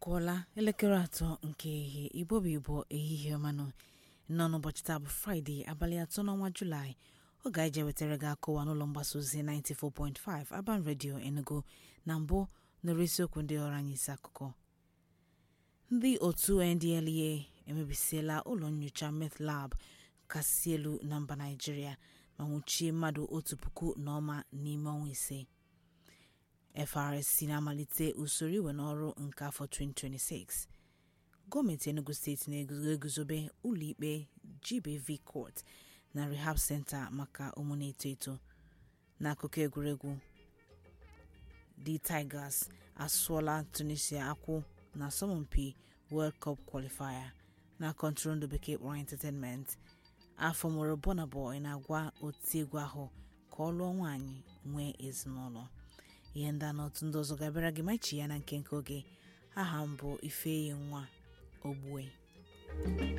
akụọla elekere atọ nke ehihie igbo bụ igbo ehihie ọmanụ nọ n'ụbọchị taa bụ fraịde abalị atọ n'ọnwa julaị oge anyị je wetara gị akụwa n'ụlọ mgbasa ozi 94.5 Aban Radio Enugu na mbụ nụrụ isiokwu ndị ọrụ anyị isi akụkọ ndị otu NDLEA emebisiela ụlọ nyocha meth lab kasị elu na mba Naịjirịa ma nwụchie mmadụ otu puku na ọma n'ime ọnwa ise FRSC na-amalite usoro iwe n'ọrụ nke afọ 2026 gọọmenti Enugu steeti na-eguzobe ụlọikpe GBV Court na Rehab Center maka ụmụ na-eto eto n'akụkọ egwuregwu The Tigers asụọla Tunisia akwụ na asọmpi World Cup Qualifier na kọntụrụndụ bekee kpọrọ Entertainment afọ mụrụ Burna Boy na-agwa otiegwu ahụ ka ọ lụọ nwaanyị nwee ezinụlọ ihe ndị a na otu ndị ọzọ ga-abịara gị machi ya na nke nke oge aha m bụ Ifeyi nwa Ogbue